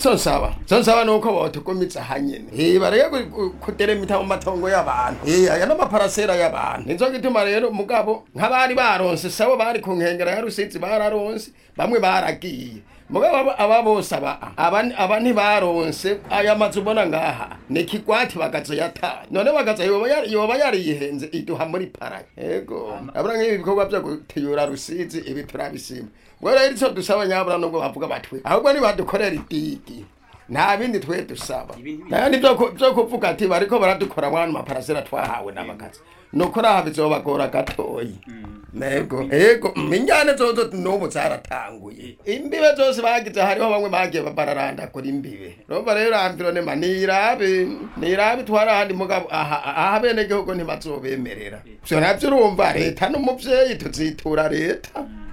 ico nsaba ico nsaba nuko botugumiza hanyene eh bareke ku- ku- kuderemita mu matongo y'abantu eh aya n'amaparasera y'abantu nizo gituma rero mugabo nk'abari baronse sabo bari ku nkengera ya rusizi bararonse bamwe baragiye mugabo aba- aba bose aba aba aba ntibaronse aya mazu ubona ngaha ni kigwati bagazoyata none bagaza yoba yari- yoba yariyihenze iduha muri paraya yego abura nk'ibi bikorwa byo gutiyura rusizi ibi turabisima ngo rero ico dusaba nyabura nubwo bavuga batwe ahubwo nibadukorera idigi nta bindi twe dusaba nayandi vyo ku- vyo kuvuga ati bariko baradukora mwana maparasera twahawe n'abagazi nuko raha bizobagora gatoyi nego ego minjane zozo n'ubu zaratanguye imbibe zose bagize hariho bamwe bagiye bararanda kuri imbibe urumva rero amvironema nirabe nirabe twari ahandi mugabo aha aha bene gihugu ntibazobemerera vyo navyo urumva leta n'umuvyeyi tuzitura leta